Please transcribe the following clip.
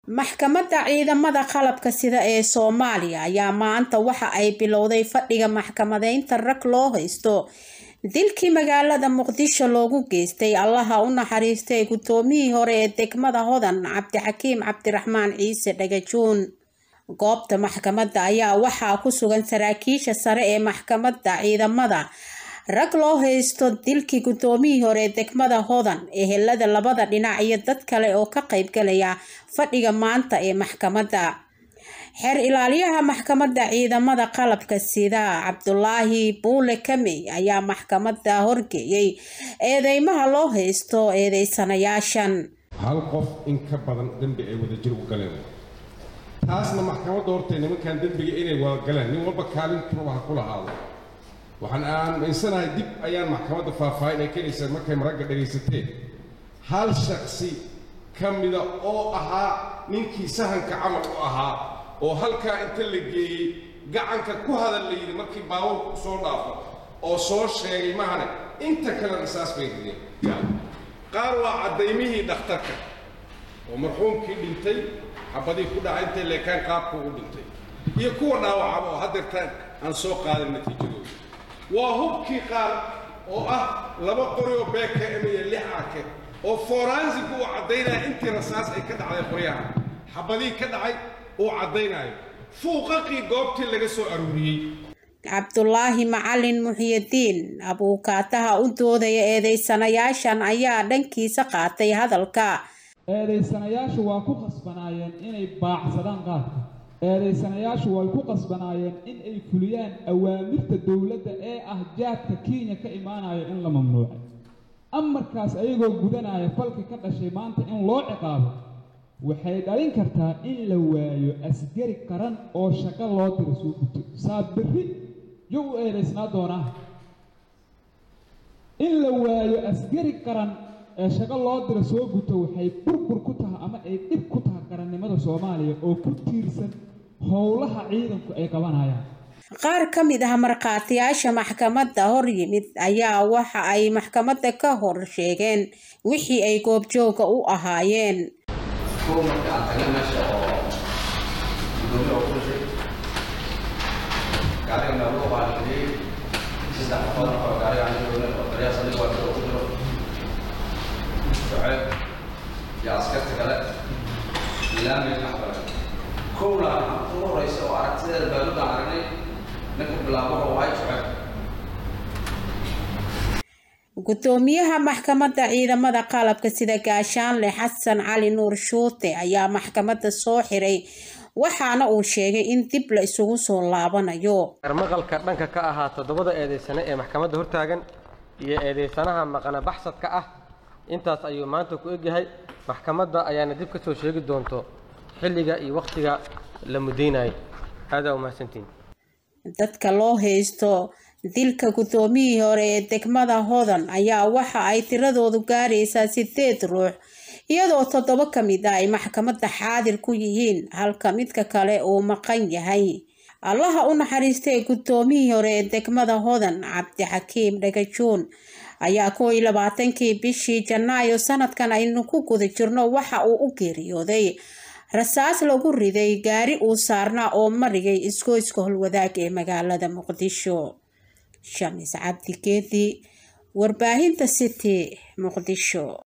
maxkamadda ciidamada qalabka sida ee soomaaliya ayaa maanta waxa ay bilowday fadhiga maxkamadeynta rag loo haysto dilkii magaalada muqdisho loogu geystay allaha u naxariistay guddoomiyihii hore ee degmada hodan cabdixakiim cabdiraxmaan ciise dhagajuun goobta maxkamadda ayaa waxaa ku sugan saraakiisha sare ee maxkamadda ciidamada rag loo haysto dilkii guddoomiyihii hore ee degmada hodan ehelada labada dhinac iyo dad kale oo ka qaybgalaya fadhiga maanta ee maxkamadda xeer ilaaliyaha maxkamadda ciidamada qalabka sida cabdulaahi buule kamey ayaa maxkamadda horgeeyay eedeymaha loo haysto eedeysanayaashan hal qof in ka badan dembi ay wadajir u galeen taasna maxkamadda hortay nimankan dembiga inay wada galeen nin walba kaalintuba ha ku lahaado waxaan aaminsanahay dib ayaan maxkamadda faahfaahin ay keenaysaa markay maragga dhegaysateen hal shaksi ka mida oo ahaa ninkii sahanka camal u ahaa oo halkaa inta la geeyey gacanka ku hadal la yidhi markii baabuurku soo dhaafo oo soo sheegay mahane inta kale risaas bay rideen qaar waa caddaymihii dhakhtarka oo marxuumkii dhintay xabadii ku dhaca intay leekaan qaabku u dhintay iyo kuwa dhaawacaba oo haddeertaan aan soo qaadan natiijadooda waa hubkii qaar oo ah laba qori oo beeka emaya lix arke oo foransigu uu caddaynaya intii rasaas ay ka dhacday qoryaha xabadii ka dhacay uu caddaynayo fuuqaqii goobtii laga soo aruuriyey cabdulaahi macalin muxyidiin abuukaataha u doodaya eedeysanayaashan ayaa dhankiisa qaatay hadalka eedaysanayaashu waa ku qasbanaayeen inay baacsadaan qaadka eedaysanayaashu way ku qasbanaayeen in ay fuliyaan awaamirta dowladda ee ah jaadka kenya ka imaanaya in la mamnuucay amarkaas ayagoo gudanaya falka ka dhashay maanta in loo ciqaabo waxay dhalin kartaa in la waayo asgari qaran oo shaqo loo dira soo guto saa berri yo u eedaysnaa doonaa in la waayo asgari qaran ee shaqo loo dira soo guto waxay burbur ku tahay ama ay dhib ku tahay qarannimada soomaaliya oo ku tiirsan howlaha ciidanku ay qabanayaan qaar ka mid ah markhaatiyaasha maxkamadda hor yimid ayaa waxa ay maxkamadda ka hor sheegeen wixii ay goobjooga u ahaayeen kow marka aan tagnay meesha oo gudoomiye oo ku dhashay gaariga meeluu baalgeliyey saddex qofood marka oo gaariga aan joogna oo daryaas aniga waa jiro ku jiro shuceeb iyo askarta kale laamiga dhex gale kow laakiin ugu horeysa oo aragtideeda baaluddaan aragnay ninka bilaabo wuxuu ahay shuceeb gudoomiyaha maxkamadda ciidamada qalabka sida gaashaanle xasan cali nuur shuute ayaa maxkamadda soo xiray waxaana uu sheegay in dib la isugu soo laabanayo maqalka dhanka ka ahaa toddobada eedeysane ee maxkamadda hortaagan iyo eedeysanaha maqana baxsadka ah intaas ayuu maanta ku egyahay maxkamadda ayaana dib ka soo sheegi doonto xilliga iyo wakhtiga la mudaynayo aadaa umahadsantiin dadka loo haysto dilka guddoomiyihii hore ee degmada hodan ayaa waxa ay tiradoodu gaaraysaa sideed ruux iyadoo toddoba ka mid ah ay maxkamadda xaadir ku yihiin halka midka kale uu maqan yahay allaha u naxariistay guddoomiyihii hore ee degmada hodan cabdixakiim dhagajuun ayaa kow iyo labaatankii bishii janaayo sanadkan aynu ku guda jirno waxa uu u geeriyooday rasaas lagu riday gaari uu saarnaa oo marigay isgoyska holwadaag ee magaalada muqdisho shamis cabdi geedi warbaahinta city muqdisho